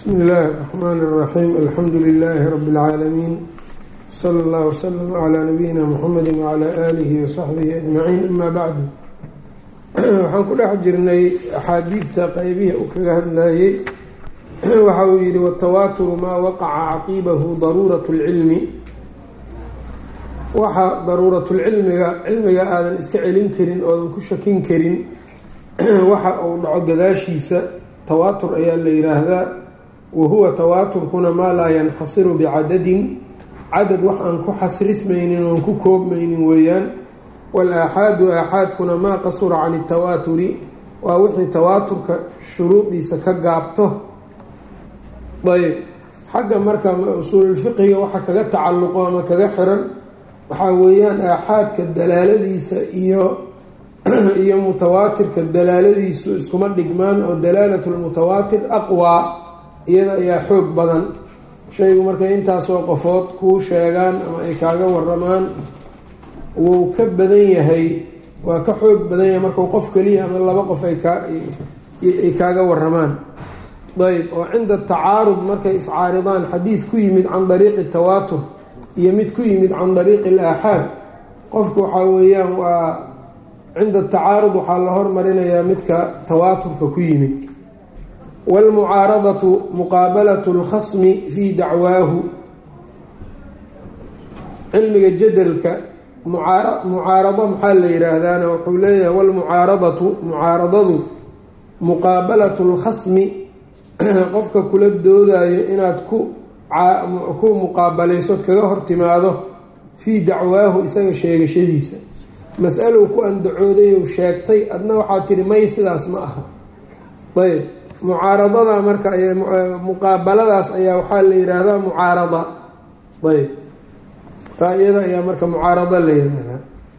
bsmi illaahi الرحmn الرaxيim alxamdu lilaahi rab اlcaalamiin slى اllah wslm عlى nabiyina mxamedi wعlى alihi وsaxbihi ajmaciin ama bacdu waxaan ku dhex jirnay axaadiidta qeybihii uu kaga hadlayey waxa uu yihi watawaaturu maa waqaca caqiibahu daruuraة اlcilmi waxa daruuratulcilmiga cilmiga aadan iska celin karin oodan ku shakin karin waxa uu dhaco gadaashiisa tawaatur ayaa la yiraahdaa wa huwa tawaaturkuna maa laa yanxasiru bicadadin cadad wax aan ku xasrismaynin oon ku koobmaynin weeyaan wal-aaxaadu aaxaadkuna maa qasura can itawaaturi waa wixii tawaaturka shuruudiisa ka gaabto ayb xagga marka usuululfiqiga waxa kaga tacalluqo ama kaga xiran waxaa weeyaan aaxaadka dalaaladiisa iyo iyo mutawaatirka dalaaladiisu iskuma dhigmaan oo dalaalat lmutawaatir aqwaa iyada ayaa xoog badan shaygu markay intaasoo qofood kuu sheegaan ama ay kaaga waramaan wuu ka badan yahay waa ka xoog badan yahay markau qof keliya ama laba qof ay kaay kaaga waramaan ayb oo cinda tacaarud markay iscaaridaan xadiid ku yimid can dariiqi tawaatur iyo mid ku yimid can dariiqi alaaxaad qofku waxaa weeyaan waa cinda tacaarud waxaa la hormarinayaa midka tawaaturka ku yimid wاlmucaaradatu muqaabalatu اlkhasmi fii dacwaahu cilmiga jadalka mucaarado maxaa la yiraahdaana wuxuu leeyahay wlmucaaradatu mucaaradadu muqaabalatu اlkhasmi qofka kula doodayo inaad ku ku muqaabalaysood kaga hortimaado fii dacwaahu isaga sheegashadiisa mas-alow ku andacooday ou sheegtay adna waxaa tihi may sidaas ma aha ayb mucaaradada marka muqaabaladaas ayaa waxaa la yiraahdaa mucaarada ayb taa iyada ayaa marka mucaarado la yiraahdaa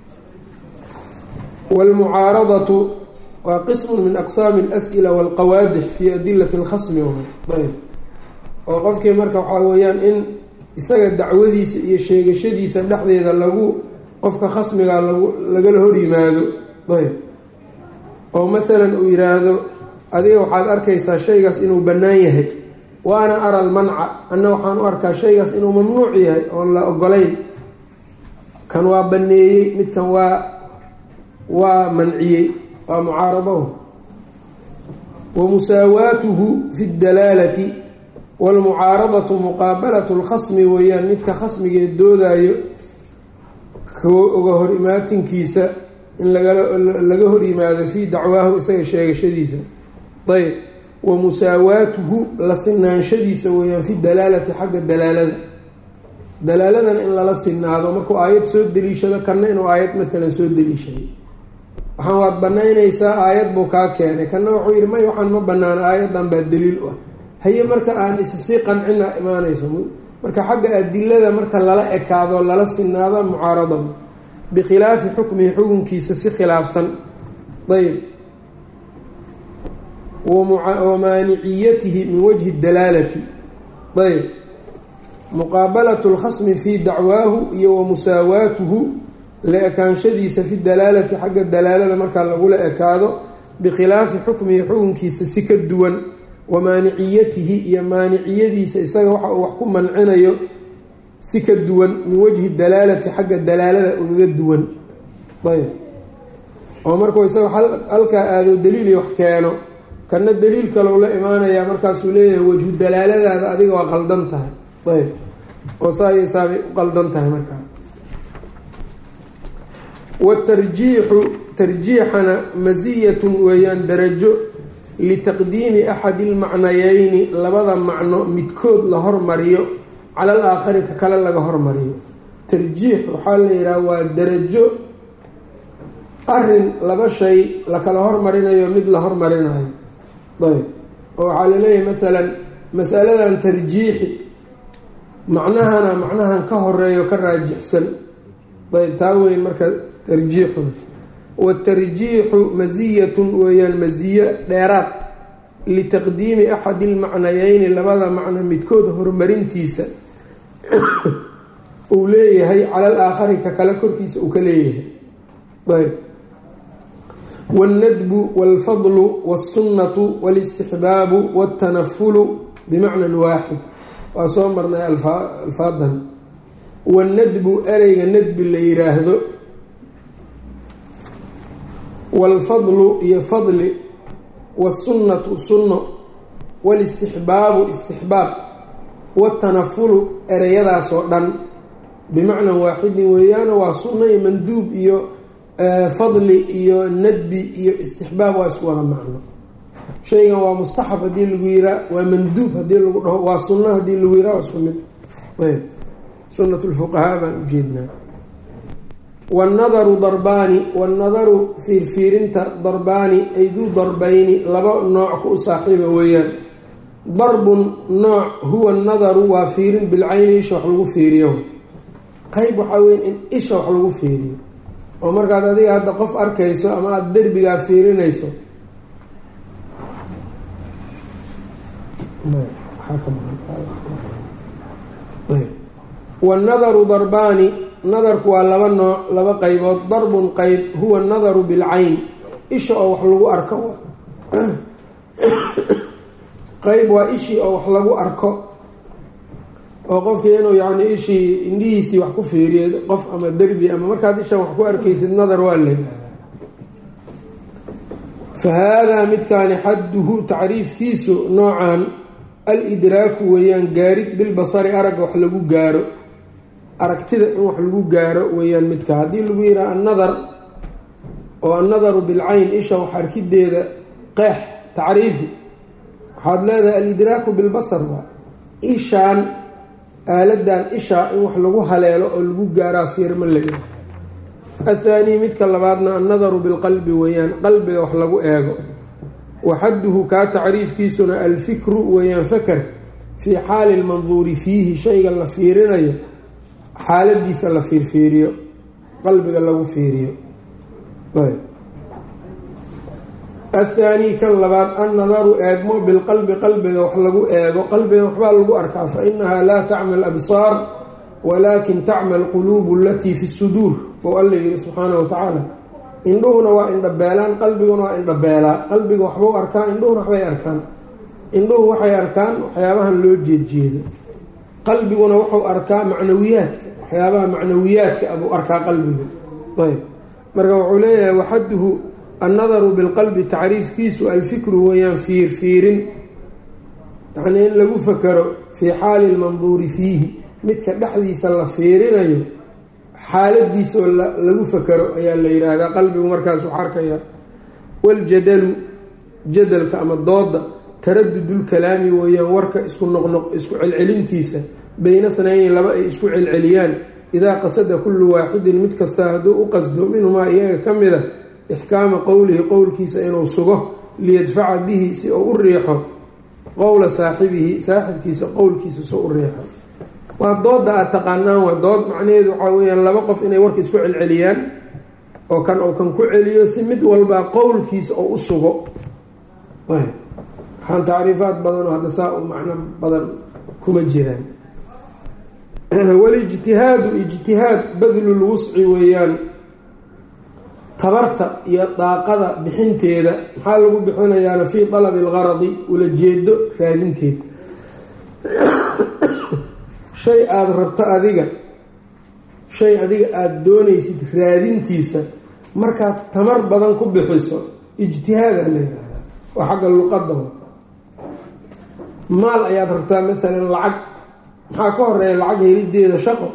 wاlmucaaradatu waa qism min aqsaami اlas'ila wاlqawaadix fi adilati اlkhasmi ayb oo qofkii marka waxaa weeyaan in isaga dacwadiisa iyo sheegashadiisa dhexdeeda lagu qofka khasmiga lagu lagala hor yimaado ayb oo mathalan uu yiraahdo adiga waxaad arkaysaa shaygaas inuu bannaan yahay wa ana ara almanca anna waxaan u arkaa shaygaas inuu mamnuuc yahay oon la ogolayn kan waa banneeyey midkan waa waa manciyey waa mucaaradahu wa musaawaatuhu fi dalaalati waalmucaaradatu muqaabalatu lkhasmi weeyaan midka khasmigee doodaayo oga hor imaatinkiisa in laga hor yimaado fii dacwaahu isaga sheegashadiisa ayb wa musaawaatuhu la sinaanshadiisa weeyaan fi dalaalati xagga dalaalada dalaaladana in lala sinaado markuu aayad soo deliishado kanna inuu aayad matalan soo deliishaday waxaan waad banaynaysaa aayad buu kaa keenay kanna wuxuu yihi may waxaan ma banaano aayadan baa daliil u ah haye marka aan isa sii qancina imaanayso marka xagga adilada marka lala ekaado lala sinaado mucaaradada bikhilaafi xukmihi xukunkiisa si khilaafsan ayb wa maaniciyatihi min wajhi dalaalati ayb muqaabalatu lkhasmi fii dacwaahu iyo wa musaawaatuhu la ekaanshadiisa fi dalaalati xagga dalaalada markaa lagula ekaado bikhilaafi xukmihi xukunkiisa si ka duwan wa maaniciyatihi iyo maaniciyadiisa isaga waxa uu wax ku mancinayo si ka duwan min wajhi dalaalati xagga dalaalada ugaga duwan ayb oo markuu isaga halkaa aado daliili wax keeno kana daliil kalou la imaanayaa markaasuu leeyahay wajhu dalaaladaada adiga waa qaldan tahay ayb oo saaysaabay u qaldan tahay markaa watarjiixu tarjiixana masiyatun weeyaan darajo litaqdiimi axadi ilmacnayeyni labada macno midkood la hormariyo cala al aakhari ka kale laga hormariyo tarjiix waxaa la yidhaha waa darajo arin laba shay lakala hormarinayo mid la hormarinayo ayb oo waxaa laleeyahay masalan masaladan tarjiixi macnahana macnahan ka horeeyo ka raajixsan ayb taa weyn marka tarjiixuna watarjiixu masiyatun weeyaan masiyo dheeraad litaqdiimi axadi ilmacnayeyni labada macno midkood horumarintiisa uu leeyahay cala al aakhari ka kale korkiisa uu ka leeyahay ayb wاlnadbu wاlfadlu wاlsunnatu wاlاstixbaabu wاltanafulu bimacnan waaxid waa soo marnay alfaadan wanadbu ereyga nadbi la yiraahdo waalfadlu iyo fadli wasunnatu sunno waalistixbaabu istixbaab watanafulu ereyadaasoo dhan bimacnan waaxidin weeyaana waa sunno iyo manduub iyo fadli iyo nadbi iyo istixbaab waa isku wada macno shaygan waa mustaxab haddii lagu yiraa waa manduub haddii lagu dhaho waa sunno haddii lagu yiraa waa isku mid ayb sunat lfuqahaa baan ujeednaa wannadaru darbaani wannadaru fiirfiirinta darbaani ay duu darbayni laba nooc ku u saaxiiba weeyaan darbun nooc huwa nadaru waa fiirin bilcayni isha wax lagu fiiriyo qeyb waxaa weya in isha wax lagu fiiriyo oo markaad adiga hadda qof arkayso ama aada derbigaa fiirinayso wannadaru darbaani nadarku waa laba nooc laba qeybood darbun qeyb huwa nadaru bilcayn isha oo wax lagu arko qeyb waa ishii oo wax lagu arko oo qofkii inuu yacni ishii indhihiisii wax ku fiiriyo qof ama derbi ama markaad ishan wax ku arkaysid nadar waa la yidhahdaa fa haadaa midkaani xadduhu tacriifkiisu noocan al-idraaku weeyaan gaarid bilbasari aragga wax lagu gaaro aragtida in wax lagu gaaro weeyaan midka haddii lagu yidhaha annadar oo annadaru bilcayn isha wax arkideeda qeex tacriifi waxaad leedahay alidraaku bilbasar waa ishaan aaladan ishaa in wax lagu haleelo oo lagu gaaraa fiirma la yidhaha athaanii midka labaadna annadaru bilqalbi weeyaan qalbiga wax lagu eego waxadduhu kaa tacriifkiisuna alfikru weeyaan faker fii xaali lmanduuri fiihi shayga la fiirinayo xaaladiisa la fiirfiiriyo qalbiga lagu fiiriyo athaanii kan labaad annadaru eegmo bilqalbi qalbiga wax lagu eego qalbiga waxbaa lagu arkaa fa inahaa laa tacma labsaar walaakin tacma alquluubu alatii fi suduur ou alla yihi subxaana wa tacaala indhuhuna waa indhabeelaan qalbiguna waa indhabeelaa qalbiga waxbau arkaa indhuhuna waxbay arkaan indhuhu waxay arkaan waxyaabahan loo jeedjeedo qalbiguna wuxuu arkaa macnawiyaadka waxyaabaha macnawiyaadka abuu arkaa qalbigu ayb marka wuxuu leeyahay waxaduhu annadaru bilqalbi tacriifkiisu alfikru weeyaan fiirfiirin yacnii in lagu fakero fii xaali lmanduuri fiihi midka dhexdiisa la fiirinayo xaaladiisa oo lagu fakero ayaa la yidhaahdaa qalbigu markaas wax arkaya waljadalu jadalka ama dooda taradudulkalaami weeyaan warka isku noqnoq isku celcelintiisa bayna thnayni laba ay isku celceliyaan idaa qasada kullu waaxidin mid kasta hadduu u qasdo minhumaa iyaga ka mida ixkaama qowlihi qowlkiisa inuu sugo liyadfaca bihi si uu u riixo qowla saaxibihi saaxibkiisa qowlkiisa soo u riixo waa dooda aada taqaanaan waa dood macnaheedu waxaa weyaan laba qof inay warka isku celceliyaan oo kan uu kan ku celiyo si mid walbaa qowlkiisa oo u sugo waxaan tacriifaad badanoo hadda saa u macno badan kuma jiraan walijtihaadu ijtihaad badlul wusci weeyaan tabarta iyo daaqada bixinteeda maxaa lagu bixinayaana fii dalabi algaradi ulajeedo raadinteed shay aada rabto adiga shay adiga aada doonaysid raadintiisa markaad tamar badan ku bixiso ijtihaada la yihahdaa waa xagga luqada maal ayaad rabtaa maalan lacag maxaa ka horeeya lacag helideeda shaqo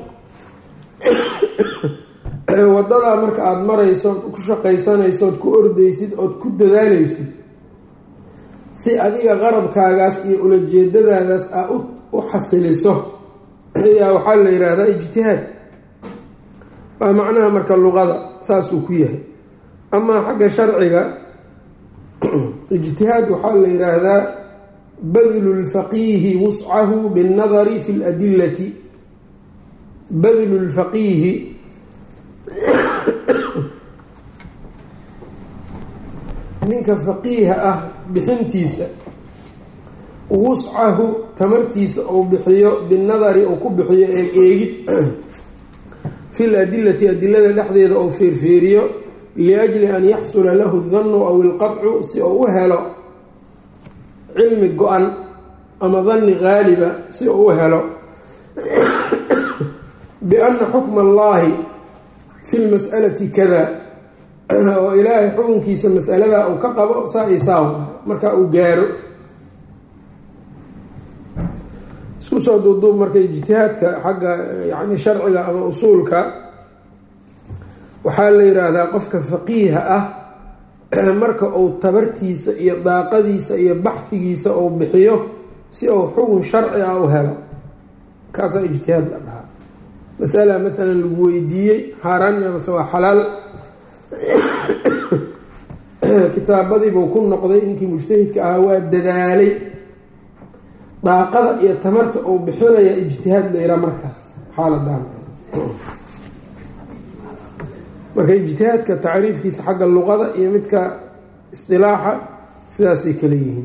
wadadaa marka aada marayso ood ku shaqaysanayso ood ku ordaysid ood ku dadaalaysid si adiga qarabkaagaas iyo ulajeedadaadaas aa u xasiliso ayaa waxaa la yidhaahdaa ijtihaad waa macnaha marka luqada saasuu ku yahay amaa xagga sharciga ijtihaad waxaa la yidhaahdaa badlu lfaqiihi wuscahu binnadari fi ladilati badlu lfaqiihi ninka faqiiha ah bixintiisa wuscahu tamartiisa uu bixiyo binadari uu ku bixiyo eeg eegid fil adilati adilada dhexdeeda uu fiirfiiriyo liajli an yaxsula lahu danu aw ilqadcu si uu u helo cilmi go-an ama danni qaaliba si uu u helo bianna xukma allaahi fi lmas'alati kada oo ilaahay xukunkiisa mas'aladaa uu ka qabo saa iyo saa marka uu gaaro isku soo duuduub marka ijtihaadka xagga yani sharciga ama usuulka waxaa la yiraahdaa qofka faqiiha ah marka uu tabartiisa iyo daaqadiisa iyo baxfigiisa uu bixiyo si uu xukun sharci ah u helo kaasaa ijtihaad la dhahaa masala maalan lagu weydiiyey xaaraan amase waa xalaal kitaabadiibuu ku noqday ninkii mujtahidka ahaa waa dadaalay daaqada iyo tamarta uu bixinaya ijtihaad la yiraa markaas xaaladan marka ijtihaadka tacriifkiisa xagga luqada iyo midka isdilaaxa sidaasay kala yihiin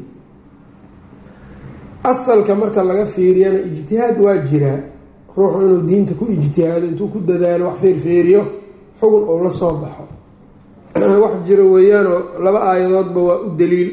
asalka marka laga fiiriyana ijtihaad waa jiraa ruuxu inuu diinta ku ijtihaado intuu ku dadaalo wax feerfeeriyo xugun uu la soo baxo wax jiro weeyaanoo laba aayadoodba waa u daliil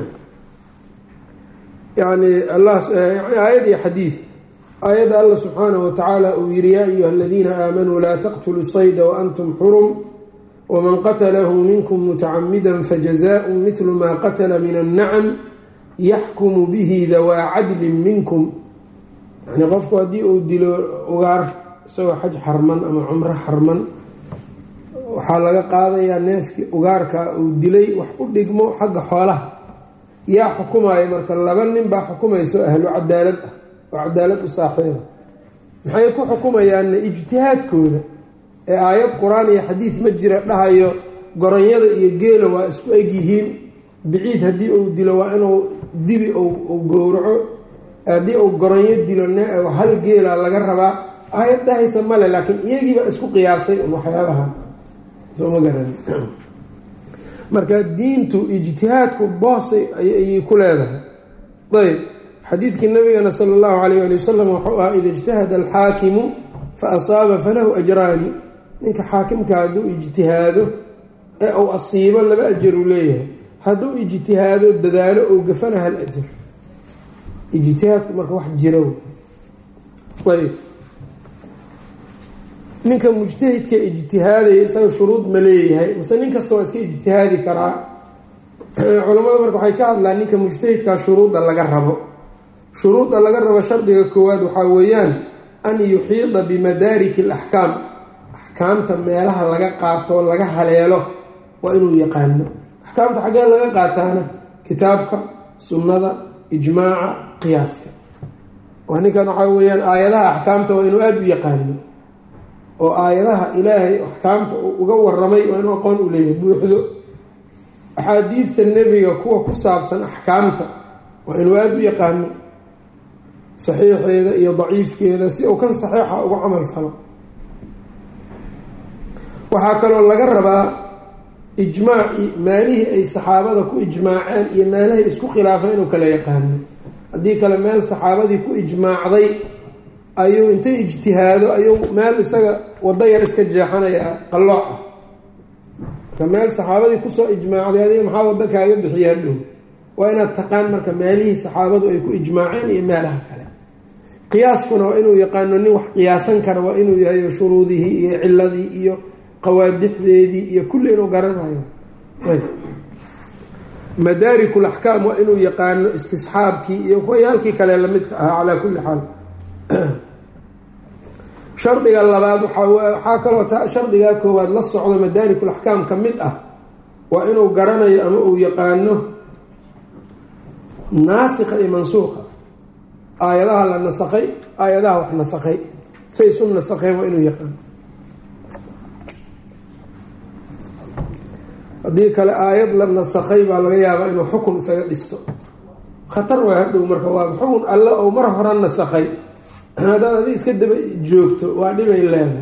yani allah yani aayad iyo xadiid aayadda allah subxaanahu watacaala uu yihi yaa ayuha aladiina aamanuu laa taqtuluu sayda waantum xurum waman qatalahu minkum mutacamida fajazaءu midlu maa qatala min annacam yaxkumu bihi dawaa cadlin minkum yani qofku haddii uu dilo ugaar isagoo xaj xarman ama cumro xarman waxaa laga qaadayaa neefkii ugaarka uu dilay wax u dhigmo xagga xoolaha yaa xukumaya marka laba nin baa xukumayso ahlu cadaalad ah oo cadaalad u saaxiiba maxay ku xukumayaanna ijtihaadkooda ee aayad qur-aan iyo xadiid ma jira dhahayo goronyada iyo geela waa isku egyihiin biciid haddii uu dilo waa inuu dibi uu gowraco haddii uu goronyo dilo hal geela laga rabaa aayad dhahaysa male laakiin iyagiiba isku qiyaasay waxyaabaha sooma garan marka diintu ijtihaadku boosay ayay ku leedahay ayb xadiidkii nabigana sala allahu alayh ali wasalam wuxuu ahaa ida ijtahada alxaakimu fa asaaba falahu ajraani ninka xaakimka hadduu ijtihaado ee uu asiibo laba ajaruu leeyahay hadduu ijtihaado dadaalo ou gafana hal ajar ijtihaadku marka wax jiro ayb ninka mujtahidka ijtihaadaya isaga shuruud ma leeyahay mase nin kasta waa iska ijtihaadi karaa culamada marka waxay ka hadlaan ninka mujtahidkaa shuruudda laga rabo shuruudda laga rabo shardiga koowaad waxaa weeyaan an yuxiida bimadaariki alaxkaam axkaamta meelaha laga qaato laga haleelo waa inuu yaqaano axkaamta xaggee laga qaataana kitaabka sunnada ijmaaca qiyaaska waa ninkan waxaa weeyaan aayadaha axkaamta waa inuu aada u yaqaano oo aayadaha ilaahay axkaamta uu uga waramay waa inuu aqoon u leeyahay buuxdo axaadiidta nebiga kuwa ku saabsan axkaamta waa inuu aada u yaqaano saxiixeeda iyo daciifkeeda si uu kan saxiixa uga camal falo waxaa kaloo laga rabaa ijmaaci meelihii ay saxaabada ku ijmaaceen iyo meelahay isku khilaafeen inuu kala yaqaano haddii kale meel saxaabadii ku ijmaacday ayuu intay ijtihaado ayuu meel isaga wado yar iska jeexanaya qallooc ah marka meel saxaabadii kusoo ijmaacday adiga maxaa wado kaaga bixiya hadhow waa inaad taqaan marka meelihii saxaabadu ay ku ijmaaceen iyo meelaha kale qiyaaskuna waa inuu yaqaano nin wax qiyaasan kara waa inuu yahay shuruudihii iyo ciladii iyo qawaadixdeedii iyo kulli inuu garanayo madaarikul axkaam waa inuu yaqaano istisxaabkii iyo kuwayaalkii kale lamidka ahaa calaa kulli xaal shardiga labaad waxaa kaloo ta shardigaa koowaad la socdo madaarikul axkaam ka mid ah waa inuu garanayo ama uu yaqaano naasikha iyo mansuuqa aayadaha la nasakhay aayadaha wax nasakhay say isu nasakheen waa inuu yaqaano haddii kale aayad la nasakhay baa laga yaabaa inuu xukun isaga dhisto khatar waa hadhow marka waa xukun alle ou mar hore nasakhay haddaad adig iska daba joogto waa dhibay leedahay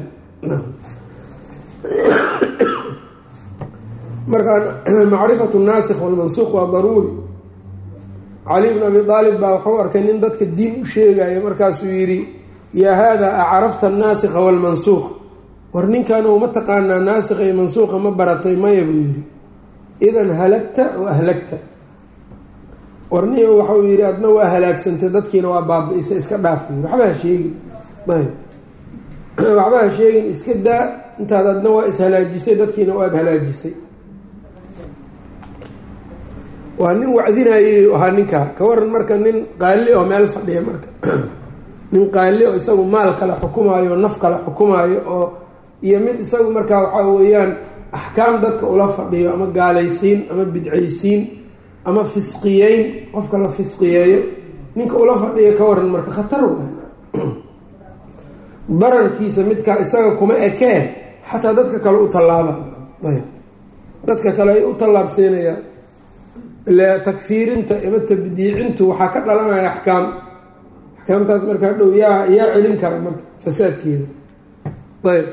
marka macrifatu naasikh walmansuuq waa daruuri cali bn abi aalib baa wuxuu arkay nin dadka diin u sheegaya markaasuu yidhi yaa haadaa acarafta annaasikha walmansuuq war ninkan uma taqaanaa naasikha iyo mansuuqa ma baratay maya buu yidhi idan halagta oo ahlagta warniyo waxauu yidhi adna waa halaagsantay dadkiina waa baabi-isay iska dhaafay waxba ha sheegin ayb waxba ha sheegin iska daa intaad adna waa ishalaajisay dadkiina waad halaajisay waa nin wacdinayay ahaa ninkaa ka waran marka nin qaali oo meel fadhiya marka nin qaali oo isagu maal kale xukumaayo naf kale xukumaayo oo iyo mid isagu markaa waxaa weeyaan axkaam dadka ula fadhiyo ama gaalaysiin ama bidcaysiin ama fisqiyeyn qofka la fisqiyeeyo ninka ula fadhiyo ka waran marka khatar bararkiisa midkaa isaga kuma ekee xataa dadka kale u tallaaba ayb dadka kale ay u tallaabsiinayaan ile takfiirinta ima tabdiicintu waxaa ka dhalanaya axkaam axkaamtaas markaa dhow yaa yaa celin kara marka fasaadkeeda ayb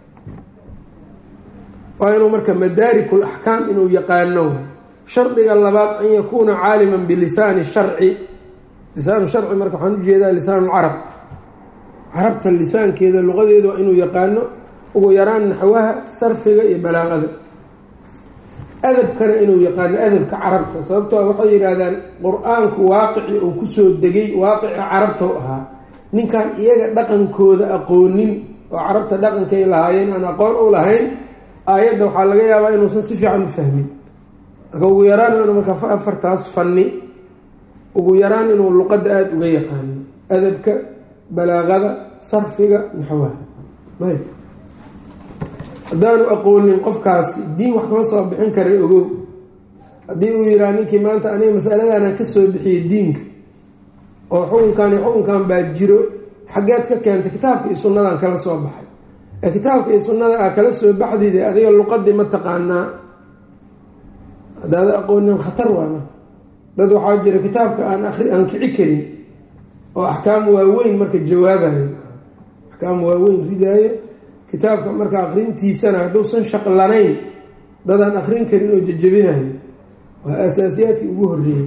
waa inuu marka madaarikul axkaam inuu yaqaano shardiga labaad an yakuuna caaliman bilisaani sharci lisaanu sharci marka waxaan ujeedaa lisaan lcarab carabta lisaankeeda luqadeeda waa inuu yaqaano ugu yaraan naxwaha sarfiga iyo balaaqada adabkana inuu yaqaano adabka carabta sababtoo waxay yidhaahdaan qur-aanku waaqici uu kusoo degay waaqici carabta u ahaa ninkan iyaga dhaqankooda aqoonin oo carabta dhaqankay lahaayeen aan aqoon u lahayn aayadda waxaa laga yaabaa inuusan si fiican u fahmin marka ugu yaraan inuu marka afartaas fanni ugu yaraan inuu luqadda aada uga yaqaano adabka balaaqada sarfiga naxwaha ayb haddaanu aqoonin qofkaasi diin wax kama soo bixin kara ogow haddii uu yihaha ninkii maanta aniga masaladanaan ka soo bixiyey diinka oo xukunkan iyo xukunkan baa jiro xaggeed ka keentay kitaabka iyo sunnadan kala soo baxay ee kitaabka iyo sunnada aa kala soo baxdide adiga luqadii ma taqaanaa haddaada aqoonin khatar waa marka dad waxaa jira kitaabka aan ari aan kici karin oo axkaam waaweyn marka jawaabayo axkaam waaweyn ridaayo kitaabka marka akrintiisana hadduusan shaqlanayn dadaan akrin karin oo jajabinayo waa asaasiyaadkii ugu horeeyey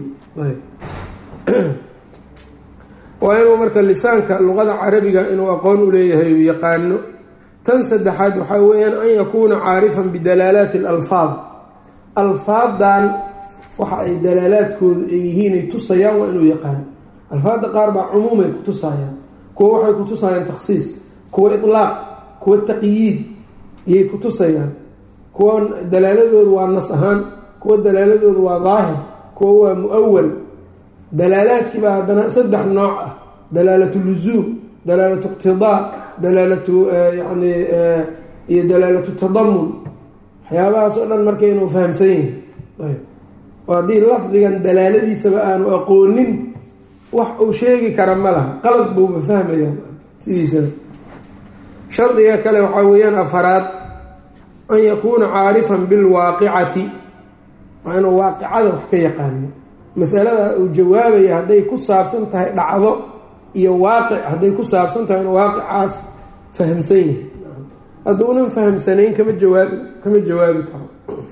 waa inuu marka lisaanka luqada carabiga inuu aqoon u leeyahay uu yaqaano tan saddexaad waxaa weeyaan an yakuuna caarifan bidalaalaati alalfaad alfaadan waxa ay dalaalaadkoodu ay yihiin ay tusayaan waa inuu yaqaano alfaadda qaar baa cumuumay ku tusayaan kuwa waxay ku tusayaan takhsiis kuwa ilaaq kuwa taqyiid iyay ku tusayaan kuwa dalaaladoodu waa nas ahaan kuwa dalaaladoodu waa daahir kuwa waa mu-awal dalaalaadkiibaa haddana saddex nooc ah dalaalatu luzuum dalaalatu iqtidaa dalaalatu yani iyo dalaalatu tadamun waxyaabahaas oo dhan marka inuu fahamsan yahay ayb oo haddii lafdigan dalaaladiisaba aanu aqoonin wax uu sheegi kara ma laha qalad buuba fahmayaa sidiisaba shardiga kale waxaa weeyaan afaraad an yakuuna caarifan bilwaaqicati waa inuu waaqicada wax ka yaqaano masalada uu jawaabaya hadday ku saabsan tahay dhacdo iyo waaqic hadday ku saabsan tahay inuu waaqicaas fahamsan yahay hadduunan fahamsanayn kama jawaabi kama jawaabi karo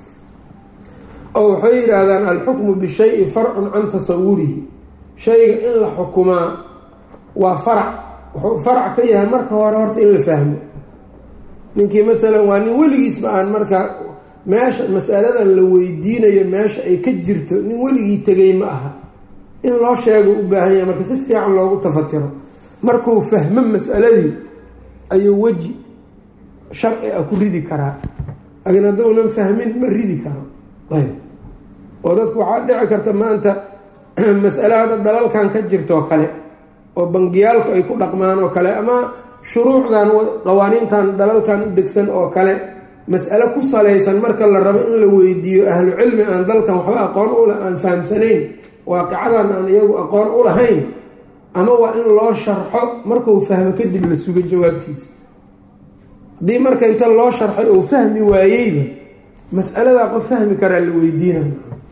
oo waxay yidhaahdaan alxukmu bishayi farcun can tasawurihi shayga in la xukumaa waa farac wuxuu farac ka yahay marka hore horta in la fahmo ninkii maalan waa nin weligiisba aan marka meesha masaladan la weydiinayo meesha ay ka jirto nin weligii tegay ma aha in loo sheego u baahan yahay marka si fiican loogu tafatiro markuu fahmo masaladii ayuu weji sharci ah ku ridi karaa laakiin hadduunan fahmin ma ridi karo ayb oo dadku waxaa dhici karta maanta masale hadda dalalkan ka jirtoo kale oo bangiyaalku ay ku dhaqmaan oo kale ama shuruucdan qawaaniintan dalalkan u degsan oo kale mas'ale ku salaysan marka la rabo in la weydiiyo ahlu cilmi aan dalkan waxba aqoon ula aan fahamsanayn waaqicadan aan iyagu aqoon u lahayn ama waa in loo sharxo markuu fahmo kadib la sugo jawaabtiisa haddii marka inta loo sharxay oo fahmi waayeyba mas'aladaa qof fahmi karaa la weydiina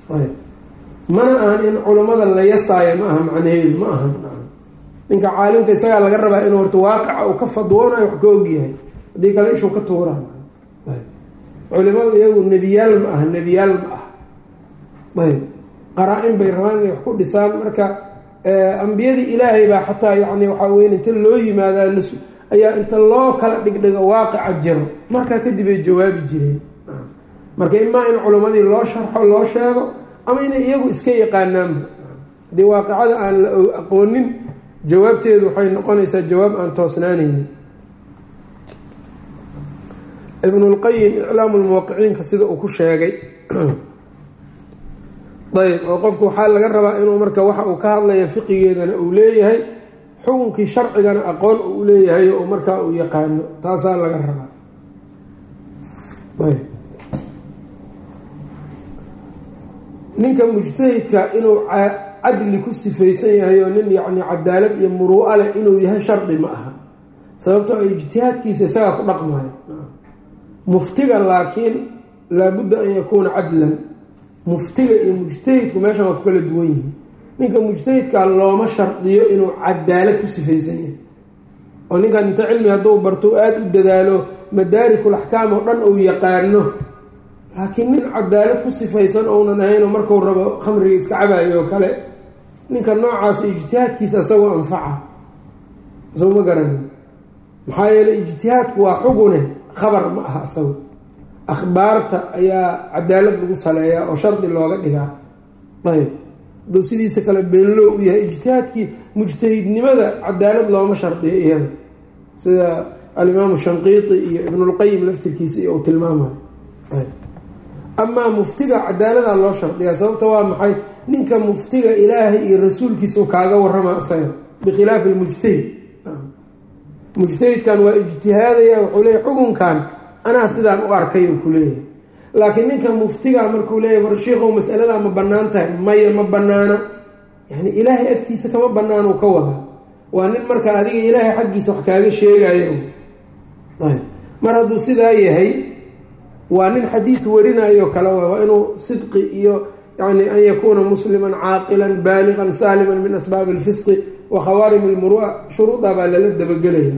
mana ahan in culammada la yasaayo ma aha macnaheedu ma aha ninka caalimka isagaa laga rabaa inuu horta waaqica uu ka fadwoonayo wax ka ogyahay haddii kale ishuu ka tuura culimadu iyagu nebiyaal ma aha nebiyaal ma ah ayb qaraa-in bay rabaan inay wax ku dhisaan marka ambiyadii ilaahay baa xataa yani waxaa weya inta loo yimaadaa las ayaa inta loo kala dhigdhigo waaqica jiro markaa kadib ay jawaabi jireen marka imaa in culimmadii loo sharxo loo sheego ama inay iyagu iska yaqaanaanba haddii waaqicada aan la aqoonin jawaabteedu waxay noqonaysaa jawaab aan toosnaanaynin ibnulqayim iclaamu lmuwaqiciinka sida uu ku sheegay ayb oo qofku waxaa laga rabaa inuu marka waxa uu ka hadlaya fiqigeedana uu leeyahay xukunkii sharcigana aqoon uu leeyahay oo markaa uu yaqaano taasaa laga rabaa ayb ninka mujtahidka inuu cadli ku sifaysan yahay oo nin yacni cadaalad iyo muruu'a leh inuu yahay shardi ma aha sababtoo ijtihaadkiisa isagaa ku dhaqmayo muftiga laakiin laabudda an yakuuna cadlan muftiga iyo mujtahidku meeshan waa ku kala duwan yihiin ninka mujtahidka looma shardiyo inuu cadaalad ku sifaysan yahay oo ninkan inta cilmi hadduu barto aada u dadaalo madaarikul axkaam oo dhan uu yaqaano laakiin nin cadaalad ku sifaysan ounan ahaynoo marku rabo khamriga iska cabayo oo kale ninka noocaas ijtihaadkiisa isagoo anfaca soo ma garanin maxaa yeeley ijtihaadku waa xugune khabar ma aha isago akhbaarta ayaa cadaalad lagu saleeyaa oo shardi looga dhigaa ayb hadduu sidiisa kale beenloo u yahay ijtihaadkii mujtahidnimada cadaalad looma shardiyo iyada sida alimaamu shanqiiti iyo ibnulqayim laftirkiisa iyo uu tilmaamayo ayb amaa muftiga cadaaladaa loo shardiyaa sababta waa maxay ninka muftiga ilaahay iyo rasuulkiisa kaaga warama isaga bikhilaafi lmujtahid mujtahidkan waa ijtihaadaya wuxuu leeyahy xukunkan anaa sidaan u arkay u ku leeyahay laakiin ninka muftiga markuu leeyahy war shiikow masaladaa ma bannaan tahay maya ma bannaana yani ilaahay agtiisa kama bannaan uu ka wadaa waa nin marka adiga ilaahay xaggiisa wax kaaga sheegayo ayb mar hadduu sidaa yahay waa nin xadiid warinayo kale waa inuu sidqi iyo yani an yakuuna musliman caaqilan baaliqan saaliman min asbaabi alfisqi wa khawaarim lmurua shuruuda baa lala dabagelaya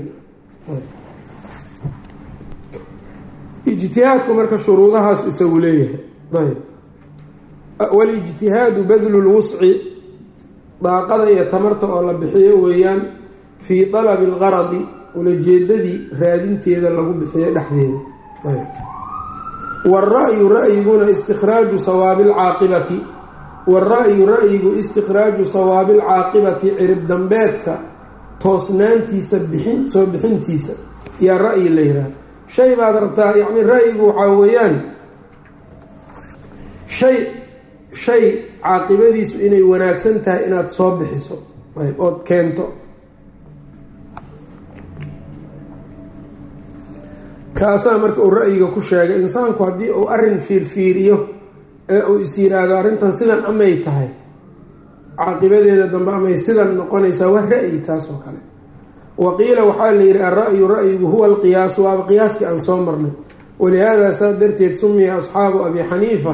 ijtihaadku marka shuruudahaas isagu leeyahay ayb walijtihaadu badlu lwusci daaqada iyo tamarta oo la bixiyo weeyaan fii dalabi algaradi ulajeedadii raadinteeda lagu bixiyo dhexdeeda ayb wara-yu ra-yiguna istikhraaju sawaabi alcaaqibati wara-yu ra-yigu istikhraaju sawaabi alcaaqibati cirib dambeedka toosnaantiisa bixin soo bixintiisa yaa ra-yi la yihaaha shay baad rabtaa yacni ra-yigu waxaa weeyaan shay shay caaqibadiisu inay wanaagsan tahay inaad soo bixiso ayb ood keento kaasaa marka uu ra-yiga ku sheegay insaanku haddii uu arrin fiirfiiriyo ee uu is yiraahdo arrintan sidan amay tahay caaqibadeeda dambe amay sidan noqonaysaa waa ra-yi taasoo kale wa qiila waxaa la yidhi alra-yu ra-yigu huwa alqiyaasu waaba qiyaaskii aan soo marnay walihaada saa darteed sumiya asxaabu abi xaniifa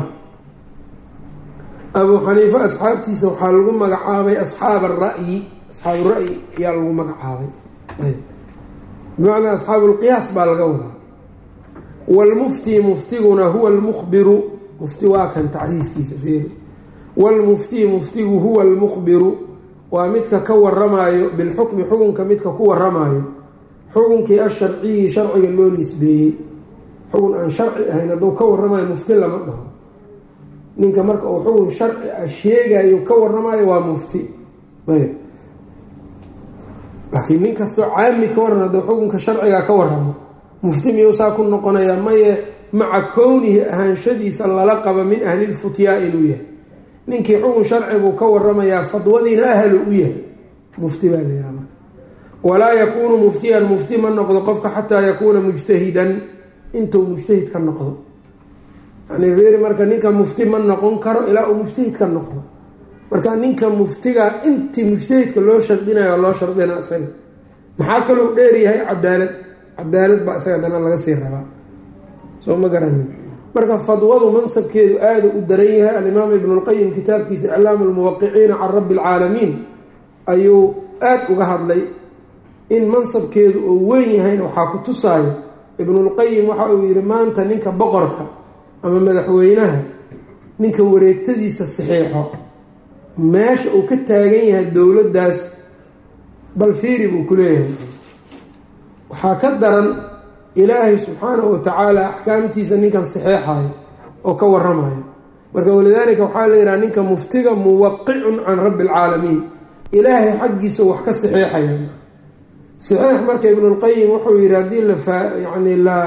abuu xaniifa asxaabtiisa waxaa lagu magacaabay asxaab ara-yi asxaabu ra-yi ayaa lagu magacaabay bimacnaa asxaabu lqiyaas baa laga wadaa wlmufti muftiguna huwa lmukhbiru mufti waa kan tacriifkiisa feeri wlmufti muftigu huwa lmukhbiru waa midka ka waramaayo bilxukmi xukunka midka ku waramaayo xukunkii asharciyi sharciga loo nisbeeyey xukun aan sharci ahayn hadduu ka waramayo mufti lama dhaho ninka marka uu xukun sharci ah sheegayo ka waramayo waa mufti ayb laakiin nin kastoo caami ka waran hadduu xukunka sharciga ka waramo mufti miyuu saa ku noqonayaa maye maca kownihi ahaanshadiisa lala qaba min ahlilfutyaa inuu yahay ninkii xukun sharcibuu ka waramayaa fadwadiina ahlu u yahay mufti baa layihaha marka walaa yakuunu muftiyan mufti ma noqdo qofka xataa yakuuna mujtahidan intuu mujtahid ka noqdo yani feeri marka ninka mufti ma noqon karo ilaa uu mujtahid ka noqdo marka ninka muftiga intii mujtahidka loo shardinayo oo loo shardina isaga maxaa kaloo dheeryahay cadaalad cadaalad baa isaga dana laga sii rabaa soo ma garanin marka fadwadu mansabkeedu aada u daran yahay alimaam ibnu lqayim kitaabkiisa iclaamu lmuwaqiciina can rabbi alcaalamiin ayuu aada uga hadlay in mansabkeedu oo weyn yahayna waxaa ku tusaayo ibnulqayim waxa uu yihi maanta ninka boqorka ama madaxweynaha ninka wareegtadiisa saxiixo meesha uu ka taagan yahay dowladdaas bal fiiri buu ku leeyahay waxaa ka daran ilaahay subxaanahu watacaala axkaamtiisa ninkan saxeexayo oo ka waramayo marka walidaalika waxaa la yidhaha ninka muftiga muwaqicun can rabbi alcaalamiin ilaahay xaggiisa wax ka saxeexaya saxiix marka ibnulqayim wuxuu yidhi haddii la yani la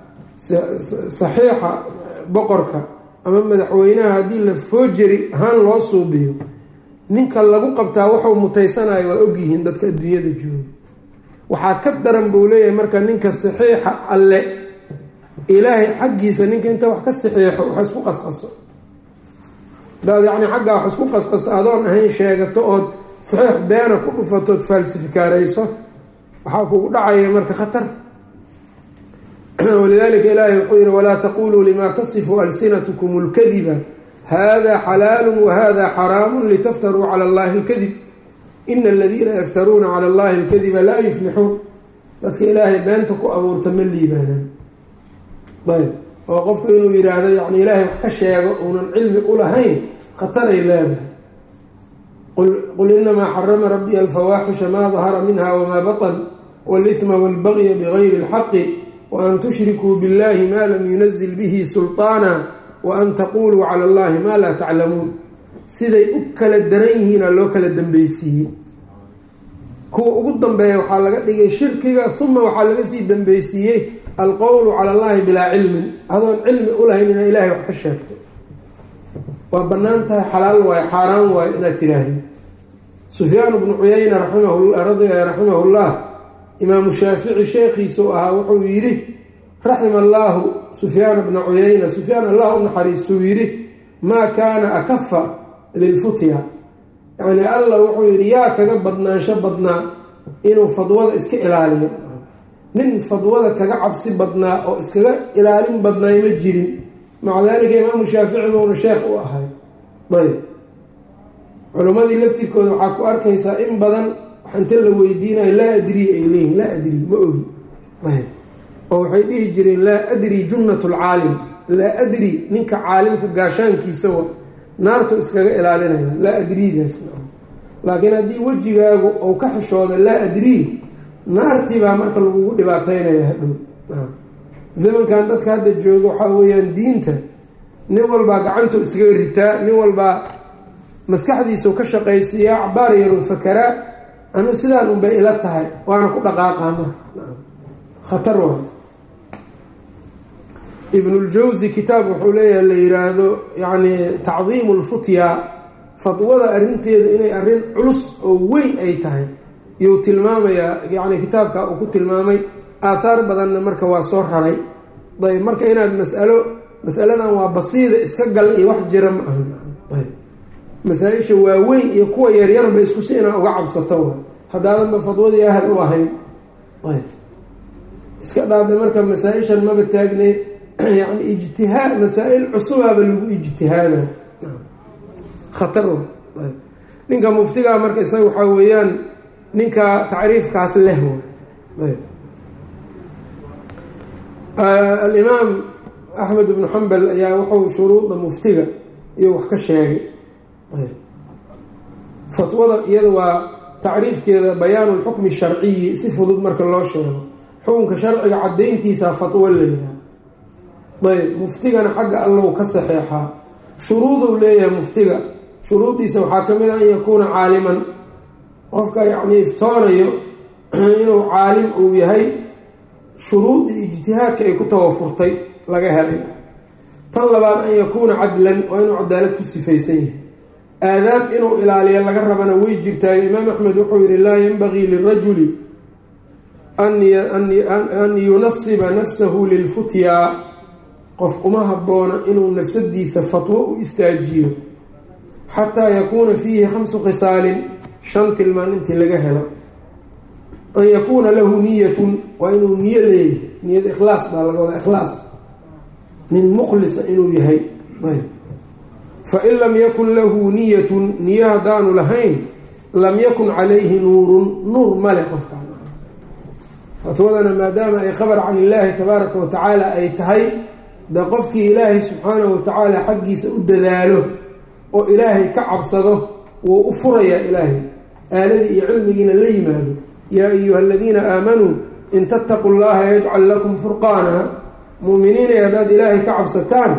saxiixa boqorka ama madaxweynaha haddii la foojeri ahaan loo suubiyo ninka lagu qabtaa wuxuu mutaysanayo waa ogyihiin dadka adduunyada jooga waxaa ka daran buu leeyahay marka ninka saxiixa alle ilaahay xaggiisa ninka inta wax ka saxiixo wax isku qasqaso hadaad yacni xaggaa wax isku qasqasto adoon ahayn sheegato ood saxiix beena ku dhufatood faalsifikaarayso waxaa kugu dhacaya marka khatar walidalika ilaahay wuxuu yihi walaa taquluu lima tasifu alsinatkum اlkadiba hada xalaalu wahada xaraamu litaftaruu cala allahi اlkadib ina aladiina yaftaruuna cala allahi اlkadiba laa yuflixuun dadka ilaahay beenta ku abuurta ma liibaanaan ayb oo qofku inuu yidhaahdo yani ilaahay wax ka sheego uunan cilmi ulahayn khataray leedahay qul inamaa xarama rabbiya alfawaaxisha maa dahara minha wmaa baطn wاlإثma wاlbagya bgayri اlxaqi waan tushrikuu biاllahi ma lam yunazil bihi sulطaana waan taquluu cala اllahi ma laa taclamuun siday u kala daran yihiina loo kala dambeysiiyey kuwa ugu dambeeya waxaa laga dhigay shirkiga uma waxaa laga sii dambeysiiyey alqowlu cala allahi bilaa cilmin adoon cilmi ulahayn inaad ilahay wax ka sheegto waa banaan tahay xalaal waayo xaaraan waayo inaad tiraahdi sufyaan bnu cuyayna raximahu llah imaamu shaafici sheekhiisu ahaa wuxuu yidhi raxima allaahu sufyaana bna cuyayna sufyaan allah u naxariistuu yidhi maa kaana akafa lilfutya yacni allah wuxuu yidhi yaa kaga badnaansho badnaa inuu fadwada iska ilaaliyo nin fadwada kaga cabsi badnaa oo iskaga ilaalin badnaay ma jirin maca dalika imaamu shaafici buuna sheekh u ahay ayb culimmadii laftirkooda waxaad ku arkaysaa in badan inta la weydiinayo laa adrii ay leeyihin laa adrii ma ogi ayb oo waxay dhihi jireen laa adri junnat lcaalim laa adri ninka caalimka gaashaankiisa wa naartu iskaga ilaalinaya laa adriidaas laakiin haddii wejigaagu ou ka xishooda laa adrii naartii baa marka lagugu dhibaataynaya hadhow zamankan dadka hadda jooga waxaa weeyaan diinta nin walbaa gacantu iskaga ritaa nin walbaa maskaxdiisau ka shaqaysiiyaa cabaar yarow fakaraa anu sidaan unbay ila tahay waana ku dhaqaaqaa marka khatar waa ibnuljawsi kitaab wuxuu leeyahay la yiraahdo yacni tacdiimu lfutya fadwada arrinteedu inay arrin culus oo weyn ay tahay iyuu tilmaamayaa yacni kitaabka uu ku tilmaamay aathaar badanna marka waa soo raray ayb marka inaad masalo masaladan waa basiida iska gal iyo wax jira ma ahan ayb masaa-isha waaweyn iyo kuwa yaryarba isku si inaa uga cabsato haddaadanba fadwadii ahal u ahayn ayb iska dhaada marka masaa-ishan maba taagne yani ijtihaad masaa-il cusubaaba lagu ijtihaada khatar ayb ninka muftigaa marka isaga waxaa weeyaan ninka tacriifkaas leh ayb alimaam axmed ibnu xambal ayaa wuxuu shuruuda muftiga iyo wax ka sheegay fatwada iyada waa tacriifkeeda bayaanu lxukmi sharciyi si fudud marka loo sheego xukunka sharciga cadayntiisa fatwo leeyahay ayb muftigana xagga allow ka saxeexaa shuruuduu leeyahay muftiga shuruuddiisa waxaa ka mid a an yakuuna caaliman qofka yacni iftoonayo inuu caalim uu yahay shuruuddii ijtihaadka ay ku tawafurtay laga helay tan labaad an yakuuna cadlan waa inuu cadaalad ku sifaysan yahay aadaab inuu ilaaliyo laga rabana way jirtaayo imaam axmed wuxuu yihi laa yanbagii lirajuli an yunasiba nafsahu lilfutyaa qof uma habboona inuu nafsadiisa fatwo u istaajiyo xataa yakuuna fiihi khamsu khisaalin shan tilmaan intii laga helo an yakuuna lahu niyatun waa inuu niyo leeyahay niyad ikhlaas baa laga wadaa ikhlaas nin mukhlisa inuu yahay ayb fain lam yakun lahu niyatun niyo haddaanu lahayn lam yakun calayhi nuurun nuur male qofka fatwadana maadaama ay khabar can illaahi tabaaraka wa tacaala ay tahay de qofkii ilaahay subxaanahu wa tacaala xaggiisa u dadaalo oo ilaahay ka cabsado wuu u furayaa ilaahay aaladii iyo cilmigiina la yimaado yaa ayuha aladiina aamanuu in tattaquu llaha yajcal lakum furqaana mu'miniinay haddaad ilaahay ka cabsataan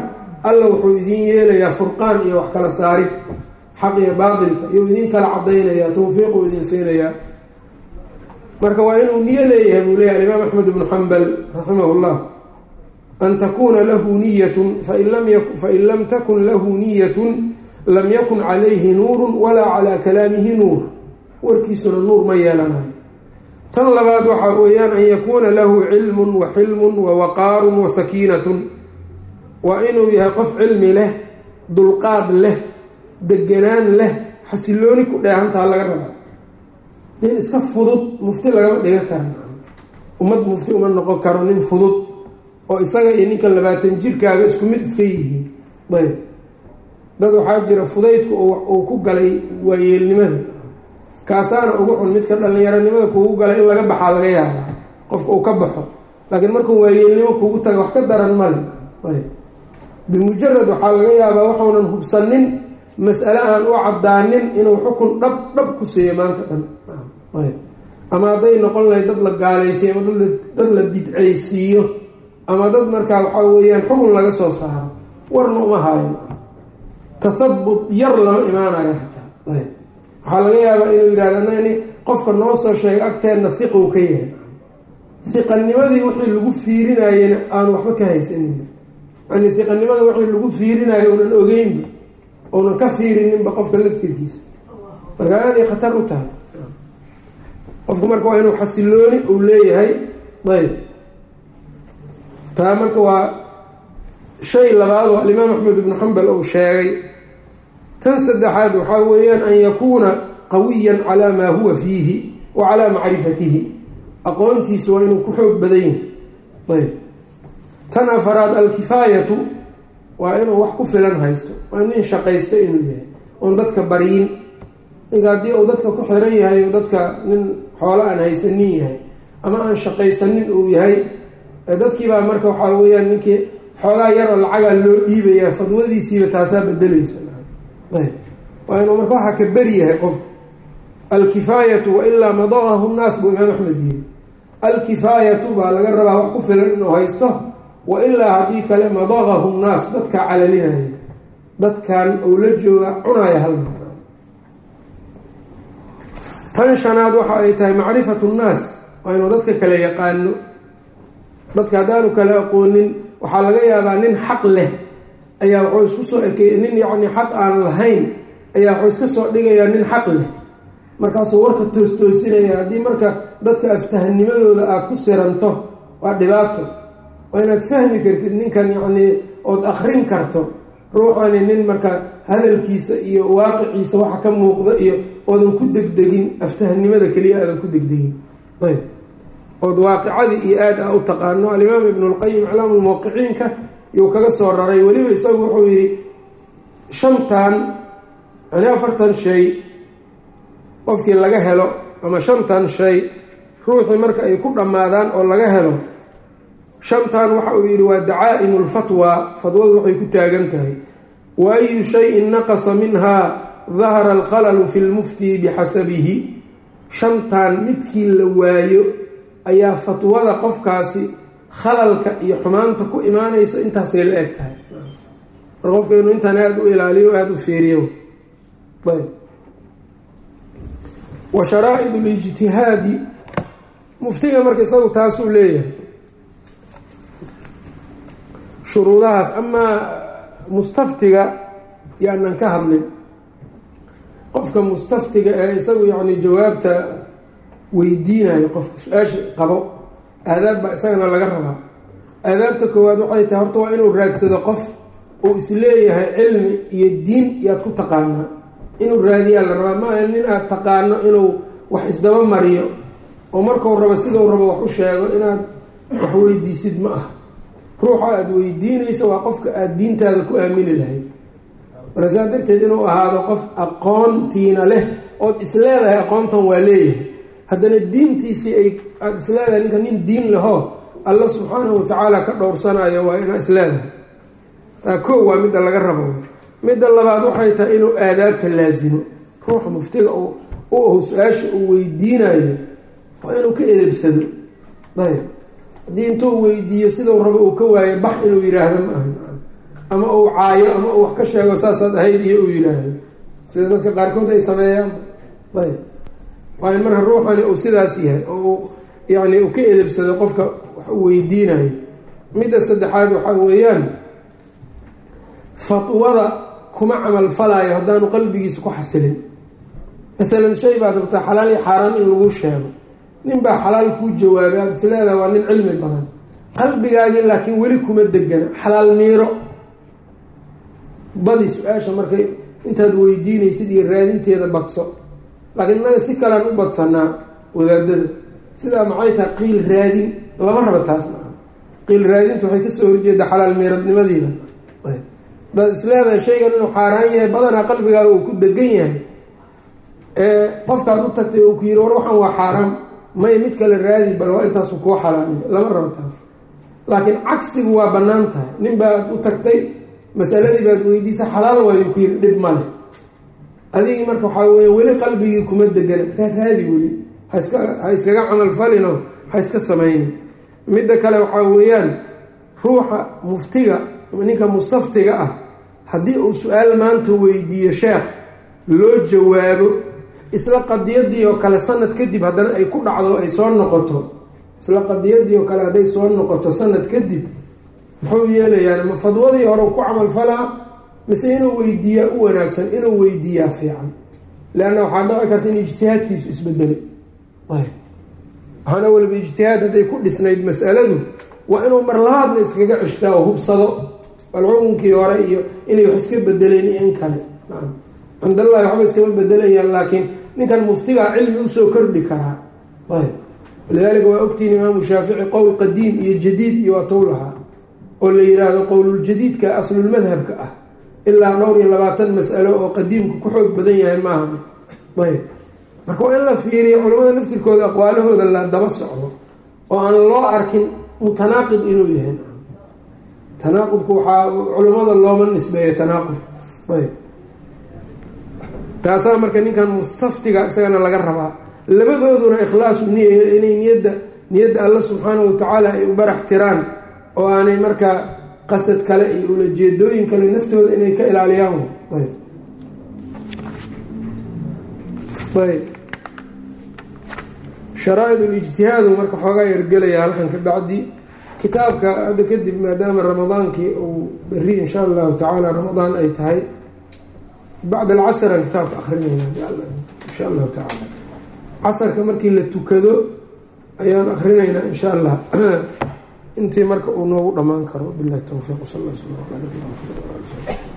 alla wuxuu idiin yeelayaa furqaan iyo wax kala saarid xaq iyo baatilka iyuu idiin kala cadaynayaa tawfiiquu idin siinayaa marka waa inuu niyo leeyahay buu leeyahay alimaam axmed ibnu xambal raximah llah an takuuna lahu niyatun fain lam takun lahu niyatun lam yakun calayhi nuurun walaa calaa kalaamihi nuur warkiisuna nuur ma yeelanayo tan labaad waxaa weeyaan an yakuuna lahu cilmun wa xilmun wa waqaarun wa sakiinatun waa inuu yahay qof cilmi leh dulqaad leh deganaan leh xasilooni ku dheehantaa laga rabaa nin iska fudud mufti lagama dhigan kara ummad mufti uma noqon karo nin fudud oo isaga iyo ninka labaatan jirkaaga isku mid iska yihiin ayb dad waxaa jira fudaydku uu ku galay waayeelnimada kaasaana ugu xun midka dhalinyaronimada kuugu galay in laga baxaa laga yaabaa qofka uu ka baxo laakiin markuu waayeelnimo kugu taga wax ka daran male ayb bimujarad waxaa laga yaabaa waxuunan hubsanin mas'ale aan u cadaanin inuu xukun dhab dhab ku siiyo maanta dhan ayb ama hadday noqon lahayd dad la gaalaysiiyo ama dad la bidcaysiiyo ama dad markaa waxaa weeyaan xukun laga soo saaro warna uma haayan tathabut yar lama imaanayo xataa ayb waxaa laga yaabaa inuu yidhahdo nani qofka noo soo sheega agteenna hiqow ka yahay hiqanimadii wixii lagu fiirinayena aanu waxba ka haysanin yani hiqanimada wixii lagu fiirinayo unan ogeynba uunan ka fiirininba qofka laftirkiisa marka aaday khatar u tahay qofku marka waa inuu xasilooni uu leeyahay ayb taa marka waa shay labaad oo alimaam axmed ibnu xambal uu sheegay tan saddexaad waxaa weeyaan an yakuuna qawiyan calaa maa huwa fiihi wa calaa macrifatihi aqoontiisu waa inuu ku xoog badan yahay ayb tan afaraad alkifaayatu waa inuu wax ku filan haysto waa nin shaqaysta inuu yahay oon dadka baryin ninka haddii uu dadka ku xiran yahay o dadka nin xoolo aan haysanin yahay ama aan shaqaysanin uu yahay dadkiibaa marka waxaa weeyaan ninkii xoogaa yaroo lacagaa loo dhiibayaa fadwadiisiiba taasaa bedelaysa ayb waa inuu marka waxaa ka beri yahay qofku alkifaayatu wailaa madaqahu nnaas buu imaam axmed yiri alkifaayatu baa laga rabaa wax ku filan inuu haysto wailaa haddii kale madaqahu nnaas dadka calalinaya dadkan ou la jooga cunaya halma tan shanaad waxa ay tahay macrifatu nnaas waa inuu dadka kale yaqaano dadka haddaanu kale aqoonin waxaa laga yaabaa nin xaq leh ayaa wuxuu isku soo ekeeyey nin yacni xaq aan lahayn ayaa wuxuu iska soo dhigayaa nin xaq leh markaasuu warka toostoosinaya haddii marka dadka aftahanimadooda aada ku siranto waa dhibaato waa inaad fahmi kartid ninkan yacnii ood akrin karto ruuxani nin marka hadalkiisa iyo waaqiciisa waxa ka muuqda iyo oodan ku degdegin aftahanimada keliya aadan ku degdegin ayb ood waaqicadii iyo aada a u taqaano alimaam ibnu lqayim iclaam lmuwaqiciinka yuu kaga soo raray weliba isagu wuxuu yidhi shantan yani afartan shay qofkii laga helo ama shantan shay ruuxii marka ay ku dhammaadaan oo laga helo shantan waxa uu yidhi waa dacaa'imu lfatwa fatwadu waxay ku taagan tahay wa ayu shayin naqasa minha dahara alkhalalu fi lmufti bixasabihi shantan midkii la waayo ayaa fatwada qofkaasi khalalka iyo xumaanta ku imaanayso intaasay la eg tahay mar qofka inuu intaan aada u ilaaliyo aada u feeriyo ayb wa sharaa-id lijtihaadi muftiga marka isagu taasuu leeyahay shuruudahaas amaa mustaftiga yaanan ka hadlin qofka mustaftiga ee isagu yacni jawaabta weydiinayo qofka su-aasha qabo aadaab baa isagana laga rabaa aadaabta koowaad waxay tahay horta waa inuu raadsado qof uu isleeyahay cilmi iyo diin yaad ku taqaanaa inuu raadiyaa la rabaa maaha nin aad taqaano inuu wax isdaba mariyo oo markuu rabo siduu rabo wax u sheego inaad wax weydiisid ma ah ruuxa aada weydiinayso waa qofka aada diintaada ku aamini lahayd marka saa darteed inuu ahaado qof aqoontiina leh ood isleedahay aqoontan waa leeyahay haddana diintiisii ay aada isleedahay ninka nin diin lahoo alla subxaanahu watacaala ka dhowrsanayo waa inaa isleedahay taa koo waa midda laga rabo midda labaad waxay tahay inuu aadaabta laasimo ruuxa muftiga u ahu su-aasha uu weydiinayo waa inuu ka edebsado ayb haddii intuu weydiiyo siduu rabo uu ka waayo bax inuu yidhaahdo ma aha ama uu caayo ama uu wax ka sheego saasaad ahayd iyo uu yidhaahdo sida dadka qaarkood ay sameeyaan ayb waa in marka ruuxani uu sidaas yahay oo uu yacni uu ka edebsado qofka wax u weydiinayo midda saddexaad waxaa weeyaan fatwada kuma camal falaayo haddaanu qalbigiisa ku xasilin maalan shay baad rabtaa xalaal iyo xaaraan in lagu sheego nin baa xalaal kuu jawaabay aada is leedaha waa nin cilmi badan qalbigaagii laakiin weli kuma degana xalaal miiro badi su-aasha markay intaad weydiinaysid iyo raadinteeda badso laakiin innaga si kalean u badsanaa wadaadada sidaa maxay tahay qiil raadin lama raba taas maa qiil raadinta waxay kasoo horjeeda xalaal miiradnimadiiba hadaad is leedahay shaygan inuu xaaraan yahay badanaa qalbigaaga uu ku degan yahay qofkaad u tagtay oo ku yiri war waxaan waa xaaraam may mid kale raadi bal waa intaasu kuu xalaaliyo lama rabo taas laakiin cagsigu waa bannaan tahay nin baad u tagtay masaladii baad weydiisa xalaal waayo ku yiri dhib male adigii marka waxaa weya weli qalbigii kuma degana raadi weli haska ha iskaga camal falino ha iska samaynin midda kale waxaa weeyaan ruuxa muftiga ninka mustaftiga ah haddii uu su-aal maanta weydiiyo sheekh loo jawaabo isla qadiyadii oo kale sanad kadib haddana ay ku dhacdo ay soo noqoto isla qadiyadii oo kale hadday soo noqoto sanad kadib muxuu yeelayaan ma fadwadii hore ku camalfalaa mise inuu weydiiyaa u wanaagsan inuu weydiiyaa fiican leanna waxaa dhici karta in ijtihaadkiisu isbedelay waxaana weliba ijtihaad hadday ku dhisnayd masaladu waa inuu marlabaadna iskaga cishtaa oo hubsado balcugunkii hore iyo inay wax iska bedeleen iyo in kale cindallahi waxba iskama bedelayaan laakiin ninkan muftigaa cilmi usoo kordhi karaa ayb walidaalika waa ogtiin imaamu shaafici qowl qadiim iyo jadiid iyo waa tow lahaa oo la yiraahdo qowluljadiidka aslulmadhabka ah ilaa dhowr iyo labaatan mas'alo oo qadiimku ku xoog badan yahay maaha ayb marka waa in la fiiriyo culamada laftirkooda aqwaalahooda la daba socdo oo aan loo arkin mutanaaqid inuu yahay tanaaqudku waxaa culamada looma nisbeeya tanaaqud ayb taasaa marka ninkan mustaftiga isagana laga rabaa labadooduna ikhlaasu niya inay niyadda niyadda alla subxaanahu watacaala ay u barax tiraan oo aanay markaa qasad kale iyo ulajeedooyin kale naftooda inay ka ilaaliyaan ayb ayb sharaa-id ulijtihaadu marka xoogaa yargelaya halkan ka bacdi kitaabka hadda kadib maadaama ramadaankii uu beri insha allahu tacaala ramadaan ay tahay bacd alcasran kitaabka akrinayna insha allahu tacaala casarka markii la tukado ayaan akrinaynaa insha allah intii marka uu noogu dhammaan karo bilahi towfiiq sal l sl ala nabina mxamed